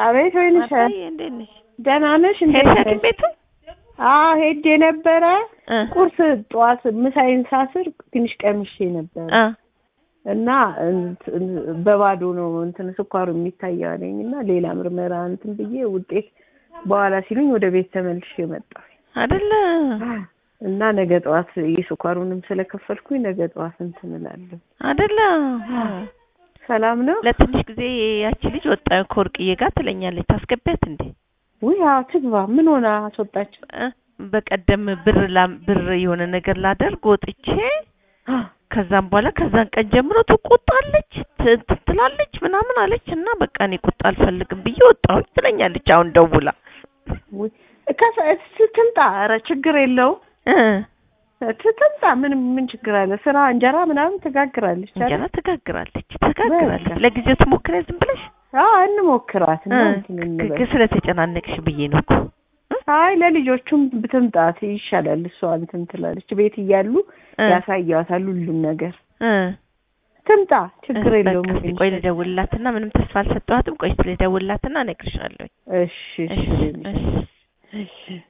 አቤት ወይንሽ አባዬ እንዴት ነሽ? ደህና ነሽ? እንዴት ሄድሽ ነሽ? ሐኪም ቤቱ? አዎ ሄጄ ነበረ። እ ቁርስ ጠዋት ምሳዬን ሳስር ትንሽ ቀምሼ ነበር አ እና እንትን በባዶ ነው እንትን ስኳሩ የሚታየው አለኝ እና ሌላ ምርመራ እንትን ብዬ ውጤት በኋላ ሲሉኝ ወደ ቤት ተመልሼ መጣሁ አይደለ እና ነገ ጠዋት የስኳሩንም ስለከፈልኩኝ ነገ ጠዋት እንትን እላለሁ። አይደለ ሰላም ነው? ለትንሽ ጊዜ ያቺ ልጅ ወጣ ከወርቅዬ ጋር ትለኛለች። ታስገቢያት እንዴ? ውይ አዎ ትግባ። ምን ሆና አስወጣቸው? እ በቀደም ብር ላም ብር የሆነ ነገር ላደርግ ወጥቼ ከዛም በኋላ ከዛን ቀን ጀምሮ ትቆጣለች ት- እንትን ትላለች ምናምን አለች እና በቃ እኔ ቁጣ አልፈልግም ብዬ ወጣሁኝ ትለኛለች። አሁን ደውላ ውይ ከሰ- ስትምጣ ኧረ ችግር የለውም እ ትምጣ። ምን ምን ችግር አለ? ስራ እንጀራ ምናምን ትጋግራለች አይደል? እንጀራ ትጋግራለች ትጋግራለች። በቃ። ለጊዜው ትሞክሪያ ዝም ብለሽ አዎ እንሞክራት እና እ እንትን እንበል። ግ- ስለተጨናነቅሽ ብዬ ነው እኮ እ? አይ ለልጆቹም ብትምጣት ይሻላል። እሷ እንትን ትላለች። ቤት እያሉ እ ያሳያታል ሁሉም ነገር። እ ትምጣ፣ ችግር እ የለውም። በቃ እስኪ ቆይ ልደውልላትና ምንም ተስፋ አልሰጠኋትም። ቆይ ልደውልላትና እነግርሻለሁ። እሺ እሺ እሺ እሺ እሺ